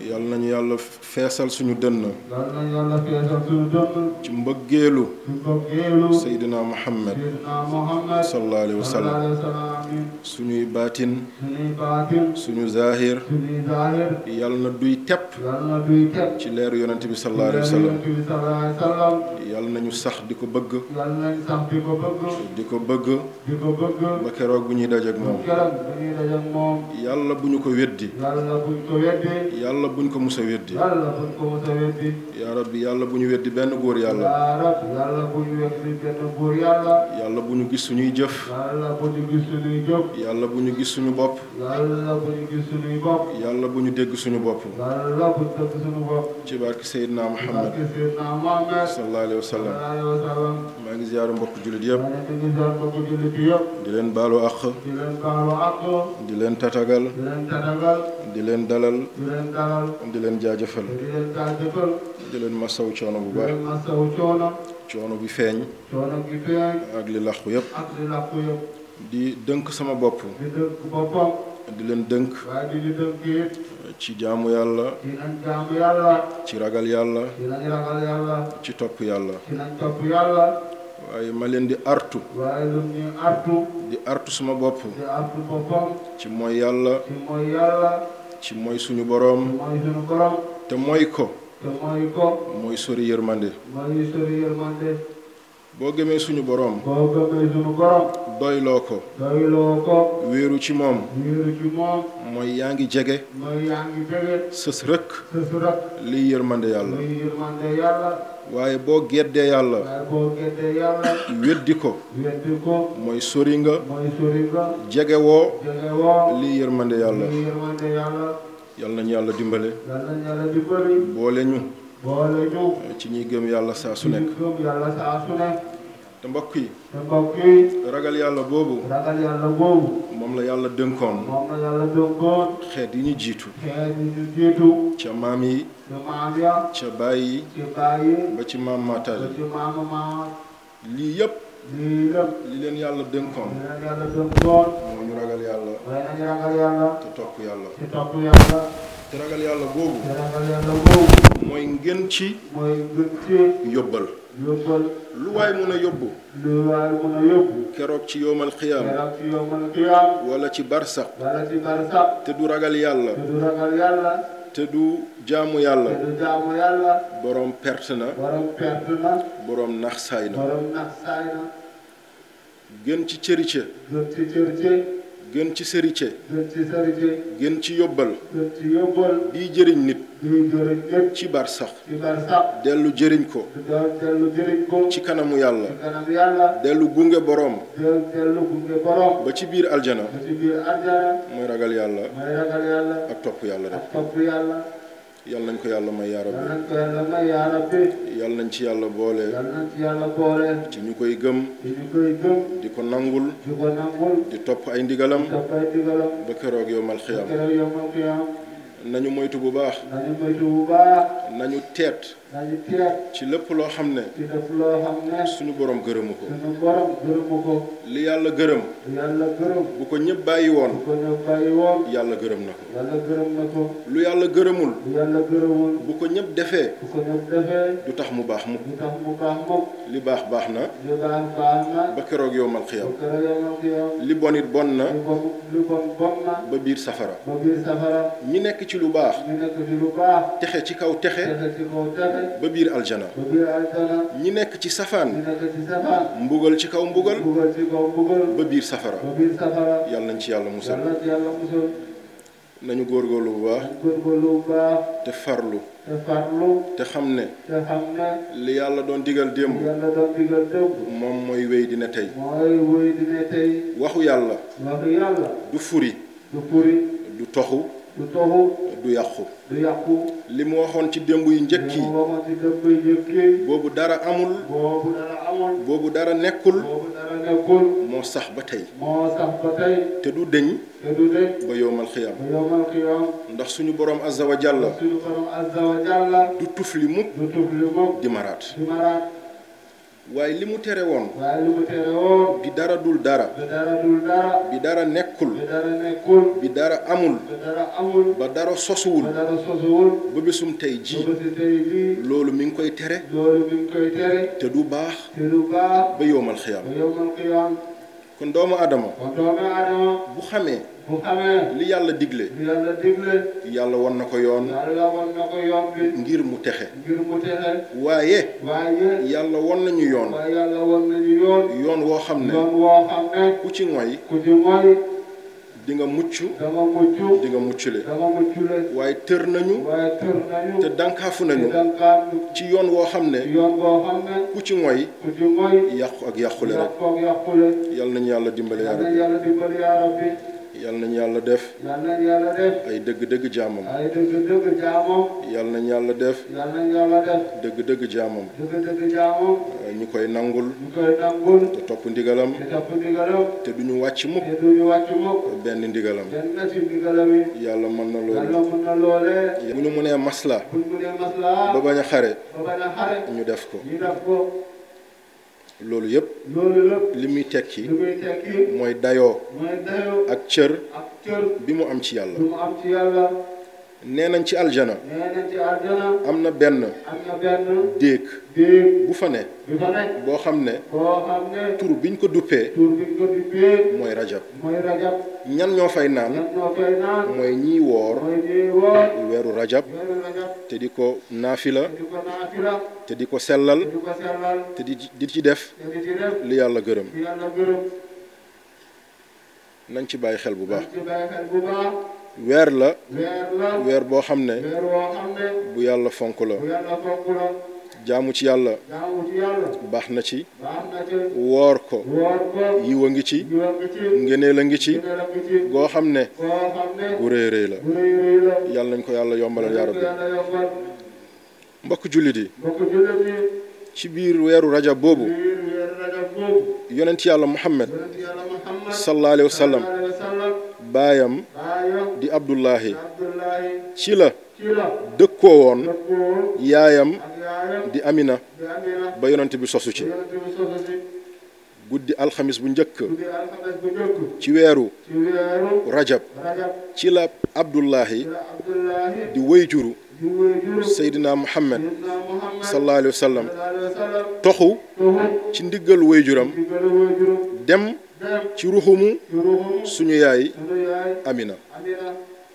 yal nañu yàlla feesal suñu dënn yal nañu yàlla feesal suñu dënn ci mbëggeelu ci mbëggeelu Seydina Muhammad Seydina Muhammad sallallahu alayhi wa sallam sallallahu alayhi wa sallam amiin suñuy baatin suñuy baatin suñu zaahir suñuy zaahir yal na duy tepp yal na duy teg ci leeru yonent bi sallallahu alayhi wa sallam Yonent bi sallallahu alayhi wa sallam yal nañu sax di ko bëgg yal nañ sax di ko bëgg di ko bëgg di ko bëgg ba keroog bu ñuy dajeek moom keroog dañuy dajeek moom yàlla bu ñu ko weddi yàlla buñ ko weddi yàlla buñ ko musa weddi yàlla buñ ko mos a weddi yaa rabbi yàlla bu ñu weddi benn góor yàlla yaa rab yàlla bu ñu weddi benn buur yàlla yàlla bu ñu gis suñuy jëf yàlla bu ñu gis suñuy jóg yàlla bu ñu gis suñu bopp yàlla bu ñu gis suñuy bopp yàlla bu ñu dégg suñu bopp yàlla bu ñu dëgg suñu bopp ci barke Seydina Muhammad barke Seydina Muhammad sallallahu alayhi wa sallam sallallahu alayhi wa sallam maa ngi ziyaaru mbokk jullit yëpp ma ne di ngi ziar mbokku jullit yi yëpp di leen baalu àq di leen baalu àq di leen tatagal di leen tatagal di leen dalal di leen dalal di leen jaajëfal di leen jaajëfal di leen masaw coono bu di baax leen masawu coono coono bi feeñ coono gi feeñ ak li làqu yëpp ak li làqu yëpp di dënk sama bopp di dënk boppam di leen dënk waaye di di dënk it ci jaamu yàlla ci nañ jaamu yàlla ci ragal yàlla ci nañ ragal yàlla ci topp yàlla ci nañ topp yàlla waaye ma leen di artu waaye lu ñuy artu di artu sama bopp di artu boppam ci mooy yàlla ci mooy yàlla ci mooy suñu ci boroom mooy suñu borom te mooy ko te mooy ko mooy sori yërmande mooy sori yërmande boo gëmee suñu boroom boo gëmee suñu borom doyloo ko doyloo ko wéeru ci moom wéeru ci moom mooy yaa ngi jege mooy yaa ngi jege sës rëkk sës rak liy yërmande yàlla muy yërmande yàlla waaye boo geddee yàlla waaye boo geddee yàlla weddi ko weddi ko mooy sori nga mooy sori nga jege woo jege woo liy yërmande yàlla muy yërmande yàlla yal nañu yàlla dimbale yàlla na yàlla dimbali boole ñu boole ñu ci ñuy gëm yàlla saa su ci nekk gëm yàlla saa su ne te mbokk yi te mbokk yi ragal yàlla boobu ragal yàlla boobu moom la yàlla dënkoon moom la yàlla dënkoon xeet yi ñu jiitu xeet yi ñu jiitu ca maam yi ci maam ya ca baay yi ci bàyyi ba ci maam maataar ba yi ci maama maama lii yépp lii lépp li leen yàlla dënkoon li leen yàlla dënkoon moo ñu ragal yàlla waaye nañu ragal yàlla te topp yàlla ci topp yàlla te ragal yàlla boobu te ragal yàlla boobu mooy ngeen ci mooy gën ci yóbbal yóbbal lu waay mun a yóbbu lu waaye mun a yóbbu keroog ci yowmal xiyaam keroog ci yowmal qiyaam wala ci barsax wala ci barsax te du ragal yàlla te du ragal yàlla te du jaamu te yàlla du jaamu yàlla boroom perte na borom perte na boroom nax saay na borom nax saay na gën ci cërice gën ci cërce gën ci sërice gën ci sarite gën ci yóbbal gën ci yóbbal bii jëriñ nit di jëriñ ñépp ci barsax ci barsax dellu jëriñ ko di doon dellu jëriñ ko ci kanamu yàlla ci kanam yàlla dellu gunge boroom del dellu gunge borom ba ci biir aljana ba ci biir arjana mooy ragal yàlla mooy ragal yàlla ak topp yàlla rek ak topp yàlla yàlla nañ ko yàlla may yaa yal rabbi nañ ko yàlla may yaa rabbi yàlla nañ ci yàlla boole yal nañ ci yàlla boole ci ñu koy gëm ci ñu koy gëm di ko nangul di ko nangul di topp ay ndigalam toppay digalam ba keroog yowmal xiyaam keroog yawmal qiyaam nañu moytu bu baax nañu moytu bu baax nañu teet nañu teet ci lépp loo xam ne ci def loo xam ne suñu borom gërëmu ko suñu borom gërëmu ko li yàlla gërëm yàlla gërëm bu ko ñëpp bàyyi woon bu ko ñu bàyyi woon yàlla gërëm na ko yàlla gërëm na ko lu yàlla gërëmul bu yàlla gërëmul bu ko ñëpp defee bu ko ñëpp defee du tax mu baax mukk du tax mu baax mukk li baax baax na li baax baax na ba keroog yowmal xiyaam bu keroog yawmal qiyaam li bon it bon na li bon li bon bon na ba biir safara ba biir safara ñi nekk ci lu baax ñu nekk ci lu baax texe ci kaw texe texe ci kaw texe ba biir aljana ba biir aljana ñi nekk ci ñu safaan nekk ci safaan mbugal ci kaw mbugal bugal ci kaw bugal ba biir safara ba biir safara yàlla nañ ci yàlla musal yàlla ci yàlla musal nañu góorgóorlu bu baax nañ góorgóorlu bu baax te farlu te farlu te xam ne te xam ne li yàlla doon digal démb yàlla doon digal dëgg moom mooy wéy dina tey mooy wéy di ne tey waxu yàlla waxu yàlla du furi du puri du toxu du toxu du yàqu du yàqu li mu waxoon ci démb yu njëkk li yi mu waxoon ci dëmb yi njëkk boobu dara amul boobu dara amul boobu dara nekkul boobu dara nekkul moo sax ba tey moo sax ba tey te du deñ te du de ba yowmal xiyaam ba yawmal qiyaam ndax suñu borom azza wa jalla suñu borom azza wa jalla du tufli mukk du tufli mukk di maraat di maraat waaye li mu tere woon waaye li mu tere woon bi dara dul dara bi dara dul dara bi dara nekkul bi dara nekkul bi dara amul bi dara amul ba dara ba sosuwul dara sosuwul ba bésum tey ji ba si tey jii loolu mi ngi koy tere loolu mi ngi koy tere te du baax te lu baax ba yowmal xiyaam ba yowmal qiyaam kon doomu adama kon doomu aadama bu xamee bu xamee li yàlla digle li yàlla digle yàlla won na ko yoon yàlla won na ko yoon bi ngir mu texe ngir mu texe waaye waaye yàlla won nañu yoon waaye yàlla won nañu yoon yoon woo xam ne yoon woo xam ne ku ci ngoy ku ci mooy di nga mucc danga mucc di nga muccule danga muccule waaye tër nañu waaye tër nañu te dankaafu te nañu dankaan ci yoon woo xam ne yoon boo xam ne ku ci ngoy ku ci mooy yàqu ak yàqule rek yàqoog yàqule yal nañu yàlla dimbale yaa yal nañ rabbi yàlla dimbali yaa rabbi yal nañu yàlla def yal nañ yàlla def ay dëgg-dëgg jaamam ay dëgg-dëgg jaamam yal nañu yàlla def yal nañ yàlla def dëgg-dëgg jaamam dëgg-dëgg jaamam ñi koy nangul ñu koy nangul te topp ndigalam te topp ndigalam te duñu wàcc mukk te duñu wàcc mukk benn ndigalam benn ci ndigalam yi yàlla mën na yàlla loolu mën na loolee bu ñu mënee masla buñ mu nee maslaa ba bañ a xare ba bañ a xare ñu def ko ñu def ko loolu yépp loolu lépp li muy tekki li muy tekki mooy dayoo mooy dayoo ak cër ak cër bi mu am ci yàlla lu mu am ci yàlla nee nañ ci aljana nee nañ ci àjjana am na benn am na benn déeg déeg bu fa ne bi fa nekk boo xam ne boo xam ne tur biñ ko duppee tur bi ko duppee mooy rajab mooy rajab ñan ñoo fay naan ñan ñoo fay naan mooy ñiy woor mooy ñuy woor weeru rajab weeru rajab te di ko naafila te di ko naafila te di ko sellal te di ko sellal te di di ci def te di ci def li yàlla gërëm ci yàlla gërëm nañ ci bàyyi xel bu baax dañ ci bàyyi xel bu baax weer la weer la weer boo xam ne weer woo xam ne bu yàlla fonk la bu yàlla fonk la jaamu ci yàlla jaamu ci yàlla baax na ci baax na ci woor ko woor ko yiwa ngi ci jiwa ngi ci ngëneel a ngi ci gënal a ngi ci goo xam ne koo xam ne gu rëy rëy la bu rëy rëy la yàlla nañ ko yàlla yombalal yaa ko rabbi yàlla yombal mbokk jullit yi mbokk jullit yi ci biir weeru rajab boobu biir weer rajab boobu yonent yàlla muhammad yonent yàlla Muhammad sallallahu alayhi wa sallam sallallahu alayhi wa sallam baayam baayam di abdullahi Abdullahi ci la ci la dëkkoo woon dëppoo yaayam ak yaayam di amina di Amina ba yonent bi sosu ci yonent bi sosu si guddi alxamis bu njëkk guddi alxames bu njëkk ci weeru ci weeru rajab rajab ci la abdullahi ci la Abdullahi di wéyjuru di wéyjuru seydina muhammad Seydina Muhammad sallallahu alayhi wa sallam sallallahu alayhi wa sallam toxu tuxu ci ndiggal wéyjuram di gën a wéyjuru dem dem ci ruxumu ci ruxum suñu yaay sunu yaay amina Amina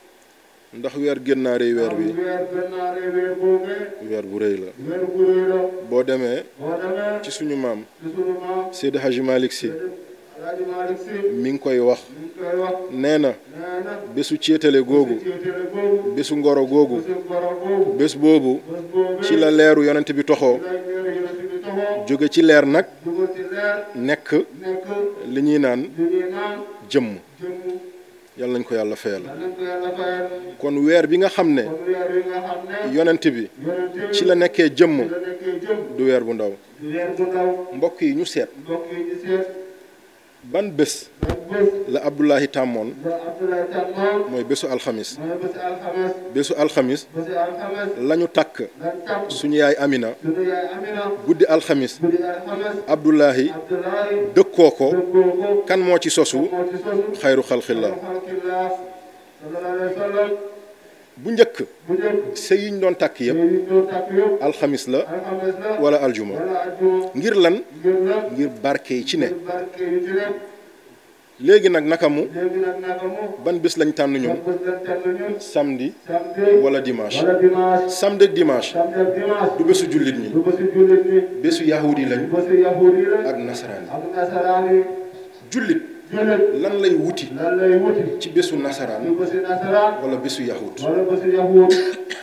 ndax weer génnaaree weer bi weer gànnaare weer boobee weer bu rëy la weer bu rëy la boo demee boo demee ci suñu maam ci sunu maam Seydi Hadji Malick Sy Alaaji Malick Sy mi ngi koy wax mi ngi koy wax nee na nee na bésu céetale googu céetale boobu bésu ngoro googu bésu goro boobu bés boobu bés boobee ci la leeru yonent bi toxoo ci la leeru yonent bi toxoo jóge ci leer nag dugal ci leer nekk nekk li ñuy naan li ñuy naan jëmm jëmm yàlla nañ ko yàlla fayal yal nañ ko yàlla fayal kon weer bi nga xam ne kon weer wi nga xam ne yonent bi yonent bi ci la nekkee jëmm ci la nekkee jëmm du weer bu ndaw di weer bu ndaw mbokk yi ñu seet mbokk yi ñu seet ban bés ban bés la Abdullahi tàmmoon la Abdoulaye tàmmoon mooy bésu alxamis mooy bési alxames bésu alxamis bési alxames lañu takk lan tàmm suñu yaay Amina sunu yaay Amina guddi alxamis guddi alxames Abdullahi Abdoulaye dëkkoo ko dëggoo ko kan moo ci sosu moo ci sosu xayru xalqillah xalqillah sallallahu alayhi wa sallam bu njëkk bu njëkk sëy yi ñu doon takk yépp yooyu ñoo tàkk yëpp alxamis la alxames la wala aljuma wala ajjuma ngir lan ngir la ngir barke yi ci ne ngir barke yi ci nekk léegi nag naka mu léegi nag naka mu ban bés lañ tànn ñun ban bés lañ tànn ñun samedi samedi wala dimanche wala dimanche samedi ak dimanche samedi ak dimanche du bésu jullit ñi du bési jullit ñi bésu yahud yi lañ du bési yahud yi la ak nasaraan yi ak nasaraan yi jullit jullit lan lay wuti lan lay wuti ci bésu du nasaraan bési nasaraan wala bésu yahud wala bési yahud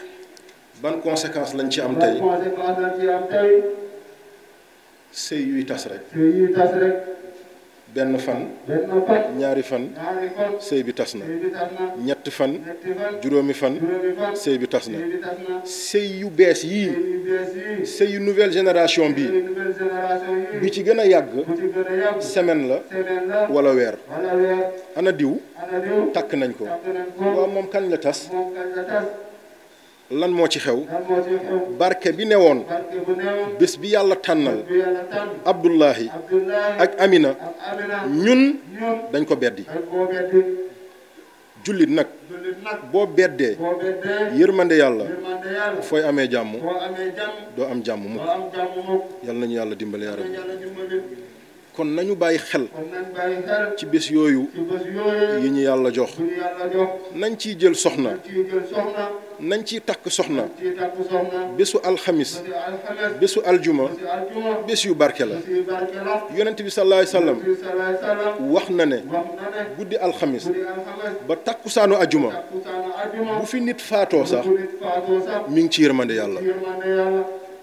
ban conséquence lañ ci am ban tey conséquence lañ ci am tey sëy yuy tas rek te yi tas rek benn fan benn fan ñaari fan ñaari fan sëy bi tas na sëy bi tas na ñetti fan ñetti fan juróomi fan juróomi fan sëy bi tas na sëy bi tas na sëy yu bees sëy yii yu bees yi sëy yu nouvelle génération bi sëy nouvelle génération yi bi ci gën a yàgg bu ci gën a yàgg semaine la semaine la wala weer wala weer ana diw ana diw takk nañ ko takk nañ ko waaw moom kañ la tas moom kañ la tas lan moo ci xew lan moo ci xew barke bi newoon barke bu neewoon bés bi yàlla tànnal bi yàlla tànn Abdullahi Abdullahi ak Amina ak Amina ñun ñun dañ ko beddi dañ koo beddi jullit nag jullit nag boo beddee boo beddee yërmande yàlla yërmande yàlla fooy amee jàmm boo amee jàmm doo am jàmm doo mukk am jàmm mukk yal nañu yàlla dimbali yaa nañ rabbi yàlla dimbali kon nañu bàyyi xel kon nañ bàyyi xel ci bés yooyu ci bés yooyu yi ñu yàlla jox bu ñu yàlla jox nañ ciy jël soxna ciy jël soxna nañ ciy takk soxna ciy takk soxna bésu alxamis ci alxames bésu aljuma ci aljuma bés yu barke la ci barke la yonent bi sallallahu alayhi wasallam ci salaay salaam wax na ne wax na ne guddi alxamis bu di alxames ba takkusaanu ajuma takkusaanu aljuma bu fi nit faatoo sax bu nit faatoo sax mi ngi ci yërmande yàlla ci yërmande yàlla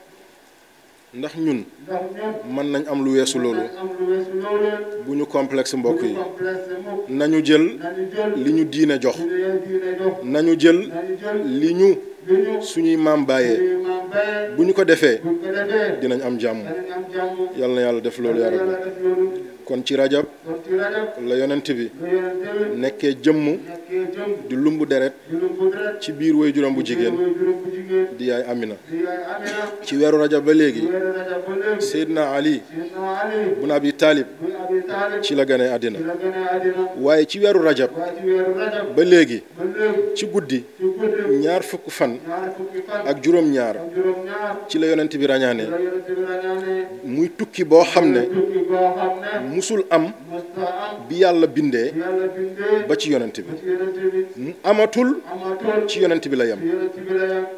ndax ñun ndax ñun mën nañ am lu weesu loolu nañ am lu weesu loolu bu ñu complexe mbokk bu yi complexe mukk nañu jël nañu jël li ñu diine jox li leen diine jox nañu jël nañu jël li ñu li ñu suñuy maam bàyyee suñuy maam bayee bu ñu ko defee buñ ko defee dinañ am jàmm danañ am jàmm yal na yàlla def loolu yaa rabbi yàlla def loolu kon ci rajab kon ci rajab la yonent bi lu yonente bi nekkee jëmm nekkee jëm di lumbu deret di lu bëgg rek ci biir way juróom bu jigéen mooy juróom bu jigéen di yaay Amina di yaay Amina ci weeru rajab ba léegi weeru rajab ba léegi Seydina Ali Seydina Ali bun Abi Taalib bu Abi Taalib ci la gane àddina ci la gënee àddina waaye ci weeru rajab waaye ci weeru rajab ba léegi ba léegi ci guddi ci guddi ñaar fukk fan ñaar fukki fan ak juróom-ñaar ak juróom ñaar ci la yonent bi rañaane la yonente bi rañaane muy tukki boo xam ne tukki boo xam ne musul am musta am bi yàlla bindee yàlla bindee ba ci yonent bi ci yonente bi mu amatul amatul ci yonent bi la yem ci yonente bi la yem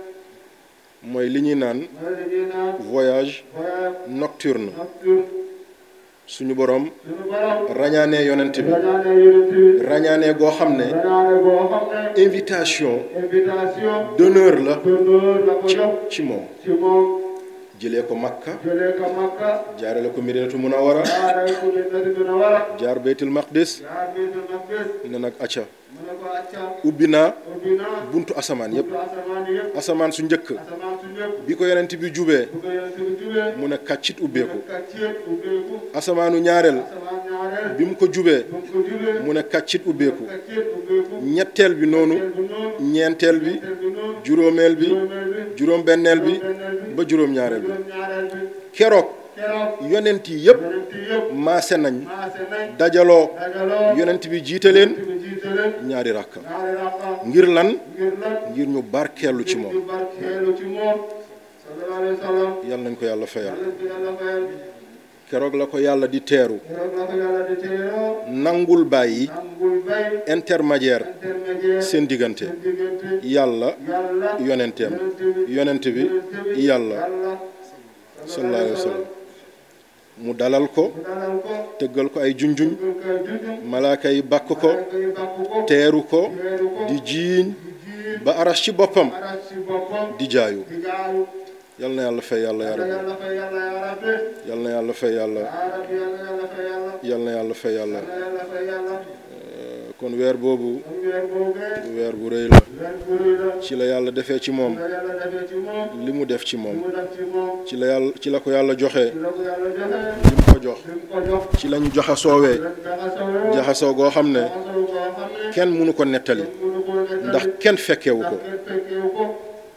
mooy li ñuy naan mooy li ñuy naan voyage voyage nocturne nocturne suñu borom suñu borom rañaanee yonent bi rañaane yonente bi rañaanee goo xam ne rañaane boo xam ne invitation invitation d'honneur la d'honneur la ko ci jox ci moom ci moom jëlee ko Makka jëlee ko Makka jaarale ko Medinatu Munawara jaaree ko Madinatu Munawwara jaar Beytul Maqdis jaar Baytul Maqdis ne nag acca mu ne ko acca ubbi naa ubbi naa buntu asamaan yépp buntu asamaan yëpp asamaan su njëkk asamaan su ñëpp bi ko yonent bi jubee bu ko yonente bi jubee mu ne kàccit ubbeeku kàcceet ubbeeku asamaanu ñaareel asamaan ñaareel bi mu ko jubee bu ko jubee mu ne kàccit ubbeeku kàcceet ubbeeku ñetteel bi noonu teel bu noonu ñeenteel bi teel bu noonu juróomeel bi juróomeel bi juróom-benneel bi benneel bi ba juróom-ñaareel bi juróom ñaareel bi keroog keroog yonent yi yépp yonente yëpp maase nañ maase nañ dajaloo dajaloo yonent bi jiite leen yonente bi jiite leen ñaari rakka ñaari raqa ngir lan ngir lan ngir ñu barkeelu ci moom ñu barkeelu ci moom sallallahu alayhi wa sallam yal nañ ko yàlla fayal yàlla ko yàlla fayal keroog la ko yàlla di teeru keroog la ko yàlla di teeroo nangul bàyyi nangul bay intermédiaire intermédiaire seen diggante seen diggante yàlla yàlla yonenteem yonente bi yonent bi yonente bi yàlla yàlla sallallahu alayhi wa sallam mu dalal ko mu dalal ko tëggal ko ay junjuñ ñu koy junjum malaaka yi bàkk ko malaaka yi bàkk ko teeru ko teeru ko di jiiñ di jiir ba aras ci boppam aras ci boppam di jaayu di jaayu yal na yàlla fay yàlla yaa yàlla rabbi yàlla fay yàlla yaa rabbi yal na yàlla fay yàlla yaa rabbi yàlla yàlla fay yàlla yal na yàlla fay yàlla yàlla yàlla fay yàlla kon weer boobu am weer boobee weer bu rëy la weer bu rëy la ci la yàlla defee ci moom la yàlla defee ci moom li mu def ci li moom mu def ci moom ci la yàlla ci la ko yàlla joxee ci la ko yàlla joxe li mu ko jox li mu ko jox ci lañu jaxasoowee ren jaxasoo jaxasoo goo xam ne jaxasoo koo xam ne kenn mënu ko nettali mënu koo nettali ndax kenn fekkewu ndax ko kenn fekkeewu ko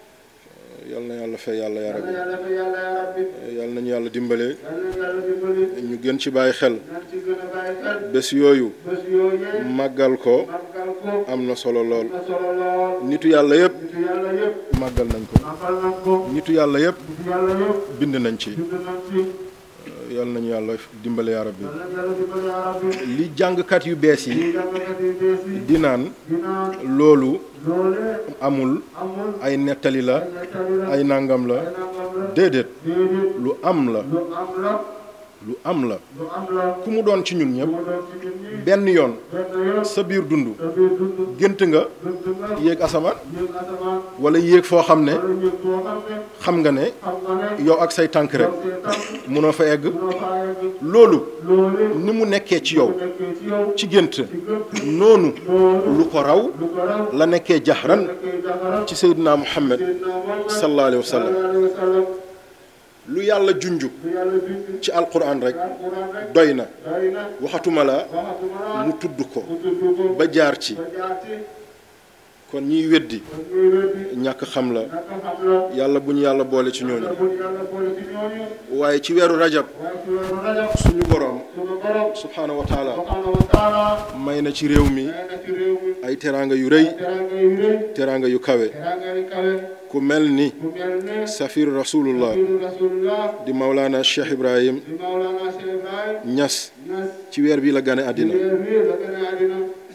yal na yàlla fay yàlla yaa yàlla rabbi yàlla fay yàlla yaa rabbi yal nañu yàlla dimbale yàlla yàlla dimbali ñu gën ci bàyyi xel nañ ci gën a bàyyi xel bés yooyu bés yooyee màggal ko màggal ko am na solo lool na solo lool nitu yàlla yépp nitu yàlla yëpp màggal nañ ko màggal nañ ko nitu yàlla yépp nitu yàlla yëpp bind nañ ci bind nañ ci yal nañu yàlla dimbale yaa rabbi yàlla yàlla dimbali yaa rabbi li jàngkat yu bees yi lii jàngkat yi bees yi di naan dina loolu loolee amul amul ay nettali la nettali la ay nangam la ay nangam la déedéet déedéet lu am la lu am la lu am la lu am la ku mu doon ci ñun ñëpp mu doon ci ñun ñi benn yoon benn yoon sa biir dund sa biir dund gént nga dund nga yéeg asamaan yéeg asamaan wala yéeg foo xam ne wala yéeg foo xam ne xam nga ne xam nga ne yow ak say tànk rek yow see tànk munoo fa egg munoo faa yegg loolu loolu ni mu nekkee ci yow bu nekkee ci yow ci gént ci gëpp noonu loolu lu ko raw lu ko raw la nekkee jaxran nekkee jaxara ci Seydina Muhammad Seydina Muhammad sallallahu alayhi wa sallam sallallahu alayhi wa sallam lu yàlla junj bu yàlla bind ci alquran rek alquran rek doy na doy na waxatuma la waxatuma la mu tudd ko mu tudd ko ba jaar ci ba jaar ci kon ñiy weddi kon ñuy weddi ñàkk xam la naka xam la yàlla bu ñu yàlla boole ci ñooñu yàlla bu yàlla boole ci ñooñu waaye ci weeru rajab waaye ci weeru rajab suñu borom sunu borom subhaanahu wa taala subhanahu wa taala may na ci réew mi nee na ci réew mi ay teraanga yu rëy teraanga yu rëy teraanga yu kawe teraanga yu kawe ku mel ni bu mel ne safiru rasulullah biiru rasulullah di Maulana Cheikh Ibrahim di Maulana Cheikh Ibrahim Ñas Ñas ci weer bi la gane ci àddina weer bii la gën a àddina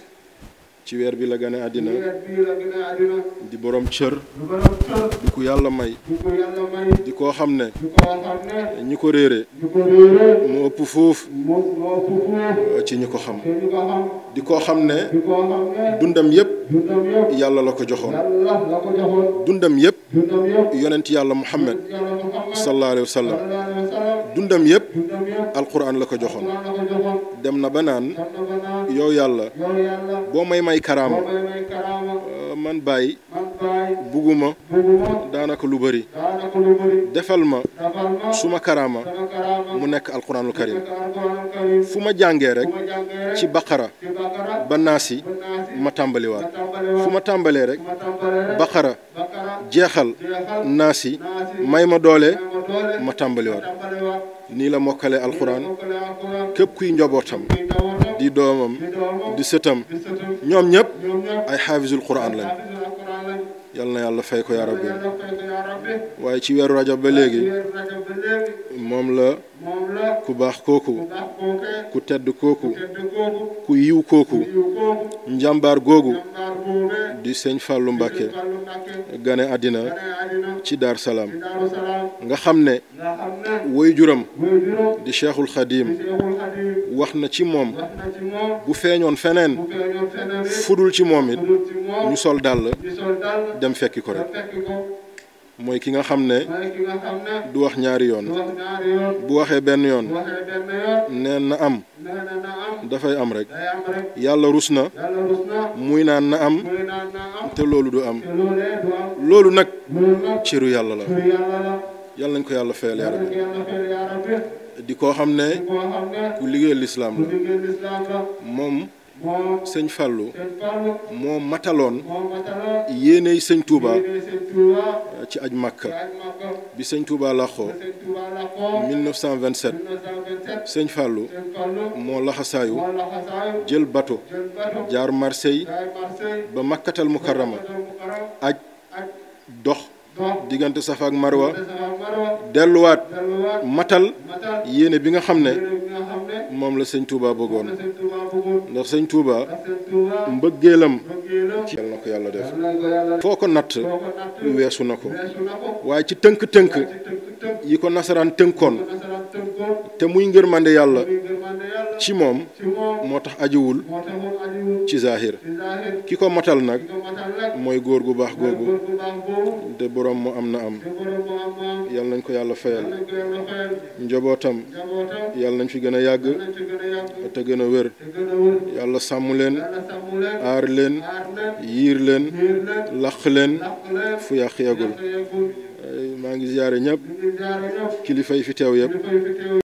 ci weer bi la gane àddina ci weer bii la gën a àddina di borom cër lu borom cër di ku yàlla may di ko yàlla may di koo xam ne di ko xam ne ñi ko réere di ko réere mu ëpp fuuf moo moo ëpp fuuf ci ñi ko xam te di ko xam di koo xam ne di ko xam ne dundam yépp dundam yëpp yàlla la ko joxoon yàlla la ko joxoon dundam yépp dundam yëpp yonent yàlla Muhammad yàlla Muhammad sallallahu alayhi wa sallam sallallahu alayhi wa sallam dundam yépp dundam yëpp alquran la ko joxoon Alxuraan la ko joxoon dem na ba naan xam na ba naan yow yàlla yow yàlla boo may may boo karaama may may karaama euh, man bàyyi man baay bugguma bëgguma daanaka lu bëri daanaka lu bëri defal ma dafal ma suma karaama sama karaama mu nekk alquranul karim nekk alxuraanul karim fu ma jàngee rek bu ma jàngee rek ci baqara ci Bakara ba naasi ba naasi ma tàmbaliwaat ma tàmbale fu ma tàmbalee rek ma tàmbale rek baqara Bakara jeexal jeexal naasi naasi may ma doole ma doole ma tàmbaliwaat tàmbalewaat nii la mokkale alquran mokkale alxuraan képp kuy njobootam di njabootam di doomam di doomam di sëtam di sëtam ñoom ñëpp ñoom ñëpp ay xaafisul quran lañ xaafisul alxuraan lañ yal na yàlla fay ko yaa rabbi yàlla fay ko yaa rabbi waaye ci weeru rajab ba léegi weer rajab ba léegi moom la moom la ku baax kooku ku baax kookee ku tedd kooku tedd kooku ku yiw kooku yiw kooku njàmbaar googu jàmbaar boobee di sëñ Fàllu Mbàkke Fàllu Mbàkke gane àddina gane àddina ci Dar Salaam ci Daaru Salaam nga xam ne nga xam ne woy juram mooy juróom di Cheikhul Xadim di Seexul Xadiim wax na ci moom wax na ci moom bu feeñoon feneen bu feeñoon feneen it fudul ci moom it dul ci moom ñu sol dàll di sol dal dem fekki ko da rek fekk ko mooy ki nga xam ne mooy ki nga xam ne du wax ñaari yoon du wax ñaari yoon bu waxee benn yoon bu waxee benn yoon neen na am nee na na am dafay am rek day am rek yàlla rus na yàlla rus na muy naan na am muy naan na am te loolu du am te loolee du am loolu nag loolu nag cëru yàlla la tur yàlla la yàlla nañ ko yàlla fayal yaa yàlla rabbi ko yàlla fay yaa rabbi di koo xam ne koo xam ne ku liggéeyal lislaam ku la liggéey lislaam la moom moom sëñ Fàllu seen Fallu moo mataloon moom matala yéeney sëñ Touba yéene seen Tuuba ci aj Màkka ci aj Makka bi sëñ Touba làqoo seen Tuuba la ko 1927 1927 sëñ Fàllu seen Fallu moo laxasaayu moo laxasaayu jël bato jël bato jaar Marseille jaay Marseille ba Makkatal Mukarrama Makkatal Mukarram aj aj dox dox diggante Safa ak Marwa Safa Marwa delluwaat delluwaat matal matal yéene bi nga xam ne yéene bi nga xam ne moom la sëñ Touba bëggoon la seen Tuuba bëggoon ndax sëñ Touba ndax seen Tuuba mbëggeelam bëggeelam yal na ko yàlla def yàlla na ko yàlla foo ko natt foo ko natt weesu na ko weesu na ko waaye ci tënk-tënk ci tënk-tënk yi ko nasaraan tënkoon nasaraan tënkoon te muy ngërmande yàlla muy ngërmande yàlla ci moom ci moom moo tax ajiwul moo taxoon ajiwul ci zahir ci zahir ki ko matal nag ki ko matal nag mooy góor gu baax googu góor bu baax boobu te borom mu am na am te borom moo am moo am yal nañ ko yàlla fayal nañ ko yàlla fayal njabootam njabootam yal nañ fi gën a yàgg nañ ci gën a yàgg te gën a wér te gën a wër yàlla sàmm leen yàlla sàmm leen aar leen aar leen yiir leen yiir leen laq leen làq leen fu yàq yeegul yàq yeegul ay maa ngi ziyaare ñëpp ñu ngi jaare ñëpp kilifa yi fi teew yëpp ñu fay fi teew